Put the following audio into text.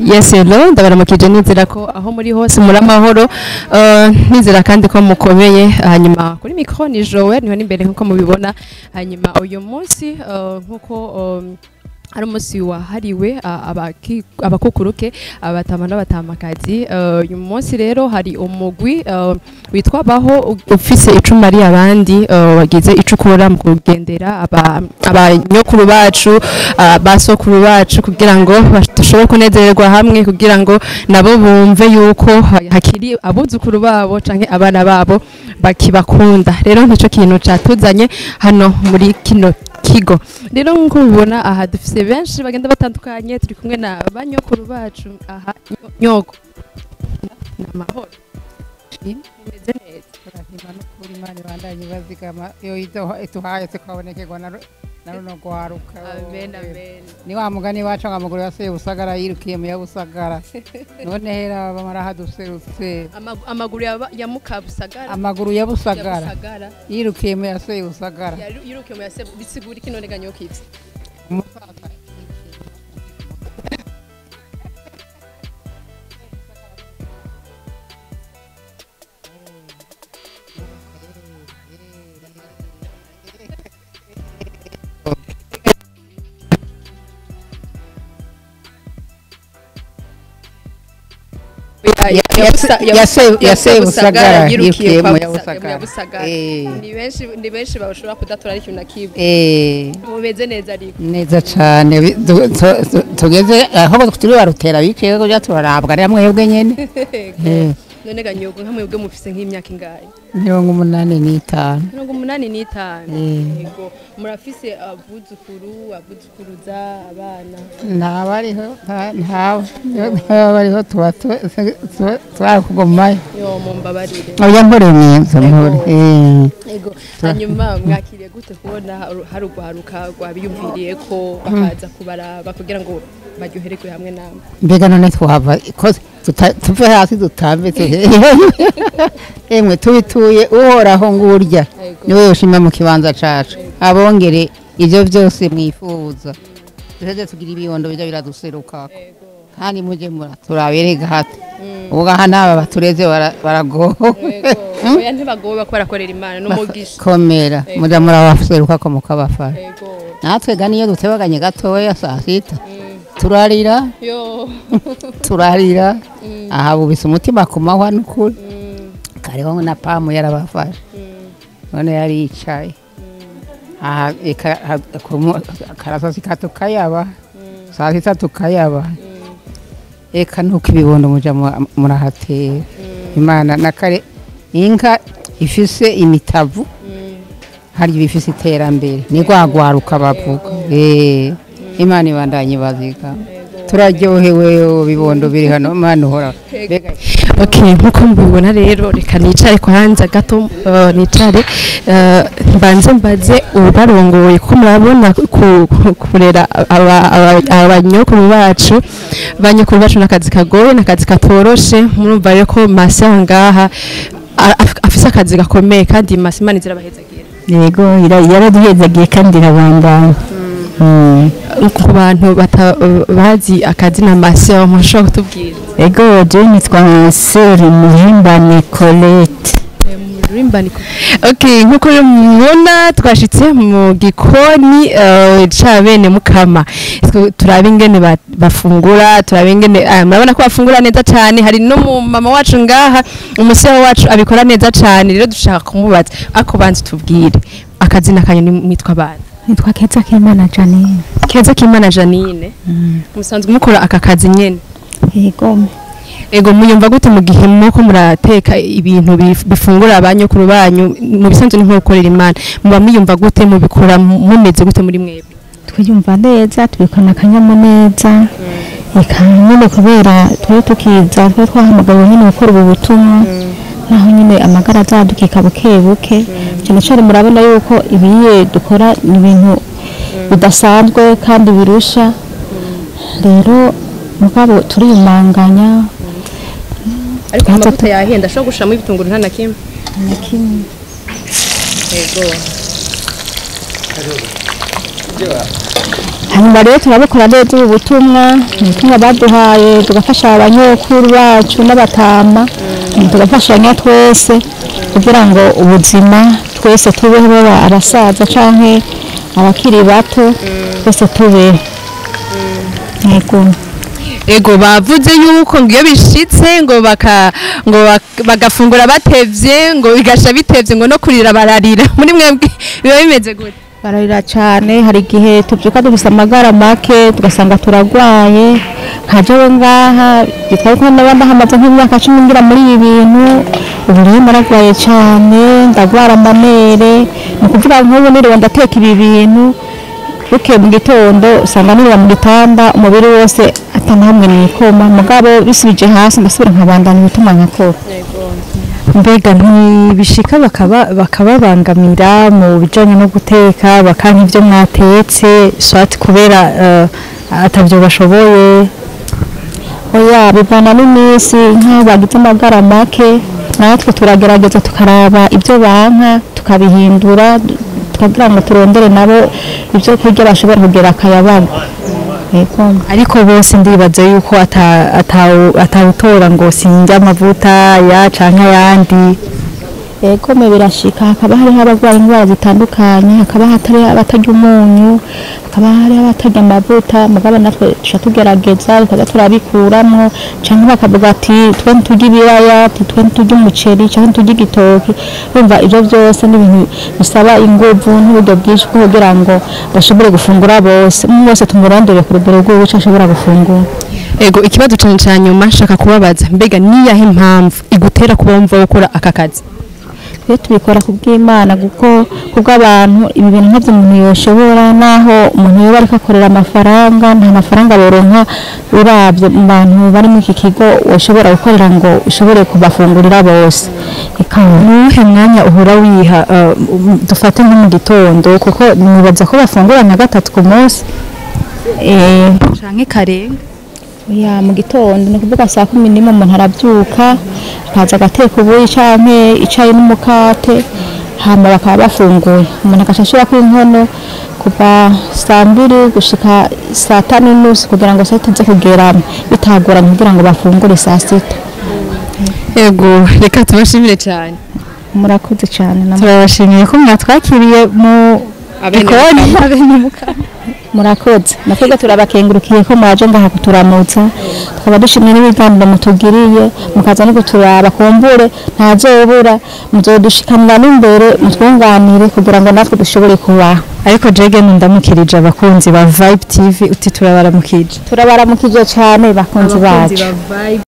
Yes hello ndabaramukije nizera ko aho muri hose muri amahoro uh, nizera kandi ko mukomeye hanyuma kuri micro ni Joel niho n'imbere nkuko mubibona hanyuma uyu munsi uh, nkuko um, ari umunsi wahariwe uh, abaki- abakukuruke abatama n'abatamakazi uh, uyu munsi rero hari umugwi uh, witwa baho u- ufise icuma ari abandi uh, wagize ico ukora mu kugendera aba- abanyokuru bacu uh, basokuru bacu kugira ngo bash- dushobore kunezererwa hamwe kugira ngo nabo bumve yuko ha- hakiri abuzukuru babo canke abana babo bakibakunda rero nico kintu catuzanye hano muri kino kigo rero nk'uko mubibona aha dufise benshi bagenda batandukanye turi kumwe na banyokuru bacu aha nyo- nyogo ni amahoro bimeze neza turahima n'ukuri imana ibandanye bazigama iyo iduha- ituhaye tukabonekerwa na ru- na runo rwaruka amen amen ni wa mugani wacu ngo amaguru yaseye busagara yirukiye mu yabusagara none hera bamara haduserutse Amagu- amaguru ya- ya mukabusagara amaguru ya busagara Busagara. yirukiye mu yaseye busagara Yaru- yirukiye mu yase bisigura iki none ganyokivye umusaza yaseye busagara yirukiye mu yabusagara yabusagara Eh. ni benshi ni benshi bashobora kudatora ariko na kimwe Eh. mumeze neza ariko neza cyane bi- tu- tu- tu- tugeze aho turi barutera biciye kuja turarabwa ari mwebwe nyene Eh, none ganyogo nka mwebwe mufise nk'imyaka ingahe mirongo umunani n'itanu mirongo umunani n'itanu Eh. yego murafise abuzukuru abuzukuruza abana ntabariho nta- ntawe ntaba bariho tuba tu- tu- twari kugumayo yo mumbabarire oya mpore mwiza mpore Eh. yego hanyuma mwakiriye gute kubona haru- hari urwaruka rwabiyumviriye ko bakaza kubaraba kugira ngo baryohererwe hamwe namwe mbega none twava ko tuta- tuve hasi dutambe tuhe- emwe tubituye uhoraho ngurya Yego. niwe yoshima mu kibanza cacu abongere ivyo vyose mwifuza duheze tugira ibibondo bija biraduserukako yego kandi muje mura turaberega hati ubwo aha n'aba batureze bara- baragowe yego oya ntibagowe bako barakorera imana n'umugisha komera Yego. muja murabaserukako mukabafasha yego natwe ga niyo dutebaganye gatoya saa sita Mm. turarira yo turarira aha bubise umutima ku mahwa n'ukuri Mm, kariho na pamu yarabafashe mm, none yaricaye aha eka- ha- kumu- karasasika tukayaba mm, saa sita tukayaba mm, eka nuko ibibondo muja mu- murahatera mm, imana na kare inka ifise imitavu mm. hari ibifise iterambere ni rwagwaruka bavuga Eh, imana ibandanye baziga turaryohewe bibondo biri hano imana uhora Mbega okay nkuko mubibona rero reka nicare kwanza gato uh, nicare uh, mbanze mbaze ubarongoye kuko murabona ku- ku- kurera aba- aba- abanyokuru bacu banyokuru bacu n'akazi kagoye n'akazi katoroshe murumva rero ko masi aho ngaha a- af- afise akazi gakomeye kandi masi imana izirabahezagira yego ira- yaraduhezagiye kandi irabandanya Mm. ku bantu bata- bazi akazi na masi aho mushobora kutubwira yego je nitwa seri muhimbane colette Okay, nkuko rero mubona twashitse mu gikoni eh, ca bene mukama Twe- turabe ingene ba- bafungura turabe ingene ah, murabona ko bafungura neza cane hari no mu mama wacu ngaha umuseho wacu abikora neza cane rero dushaka kumubaza ako banzi tubwire akazina kanyu ni- mwitwa bana nitwa keza k'imana janine keza kimana janine musanzwe mukora aka kazi nyene yego ego muyumva gute mu gihe muko murateka ibintu bif- bifungura abanyokuru banyu mu bisanzwe ni nko gukorera imana muba muyumva gute mubikora mu- mumeze gute muri mwebwe twiyumva neza tubikana akanyamuneza reka nyine kubera turi tukiza twe twahamagawe nyine gukora ubu butumwa naho nyine amagara azadukika buke buke cyane cyane murabona yuko ibiye dukora ni ibintu bidasanzwe kandi birusha rero mugabo turiyumanganya ariko Ntaza amavuta yahenda ashobora gushiramo ibitunguru nta na kimwe na kimwe ego hanyuma rero turabukora neza ubu butumwa ubutumwa baduhaye tugafasha abanyokuru bacu n'abatama tugafashanya twese kugira ngo ubuzima twese tubeho baba abasaza canke abakiri bato twese tubeho yego ego bavuze yuko ngo iyo bishitse ngo baka ngo bak- bagafungura batevye ngo bigasha bitevye ngo no kurira bararira muri mwebwe biba bimeze gute bararira cyane hari igihe tubyuka dufise amagara make tugasanga turagwaye nkajewe ngaha bitwaye ko n'abandi hamaze nk'imyaka cumi ngira muri ibi bintu ubu rero naragwaye cyane ndagwara amamere ni ukuvuga nk'ubu niriwe ndateka ibi bintu bukeye mu gitondo usanga niriwe mu gitanda umubiri wose atanahamwe nikoma mugabo bisubije hasi ndasubira nkabandanya ibituma nkakora mbega ntibishika bakaba bakababangamira mu bijanye no guteka bakanka ivyo mwatetse swati kubera eh, atavyo bashoboye oya bivana n'iminsi nk'aho bagize amagara make natwe turagerageza tukaraba ibyo banka tukabihindura tukagira ngo turondere nabo ibyo kurya bashobora kugira akayabago yego ariko bose ndibaza yuko ata- atawu- atawutora ngo sinjya amavuta ya canke ayandi yego me birashika hakaba hariho abarwaye indwara zitandukanye hakaba hatari abatarya umunyu hakaba hariho abatarya amavuta mugabo natwe tuca tugerageza tukaza turabikuramwo canke bakavuga ati twe nturya ibiraya ati twe nturya umuceri canke nturya igitoki urumva ivyo vyose ni ibintu bisaba inguvu n'uburyo bwinshi bwo kugira ngo bashobore gufungura bose umwe wese tumurondere ku rugero rw'uwo ico ashobora gufungura ego ikibazo cane ca nyuma nshaka kubabaza mbega niyahe impamvu igutera kuba wumva gukora aka kazi twe tubikora ku bw'imana kuko kubw'abantu ibi bintu ntabyo umuntu yoshobora naho umuntu yoba ariko akorera amafaranga nta mafaranga boronka urabye mu bantu bari muri iki kigo ushobora gukorera ngo ushobore kubafungurira bose ikawa nuwuhe mwanya uhora wiha eh, um, dufate nko mu gitondo kuko nibaza ko bafungura nka gatatu ku munsi eh, canke karenga ya mu gitondo ni ukuvuga saa kumi n'imwe umuntu arabyuka akaza agateka ubuyi canke icayi n'umukate hama bakaba bafunguye umuntu agaca ashirako inkono kuva saa mbiri gushika saa tanu n'unusu kugira ngo saa sita ize kugeramo bitagoranye kugira ngo bafungure saa sita ego reka tubashimire cyane murakoze cyane namwe. turabashimiye ko mwatwakiriye mu gikoni murakoze natwebwe turabakengurukiye ko mwaje ngaha kuturamutsa tukaba dushimye n'ibiganiro mutugiriye mukaza no kuturaba kumbure ntazobura muzodushikanira n'imbere mutwunganire kugira ngo natwe dushobore kubaho ariko jege ndamukirije abakunzi ba Vibe TV uti turabaramukije turabaramukije cyane bakunzi bacu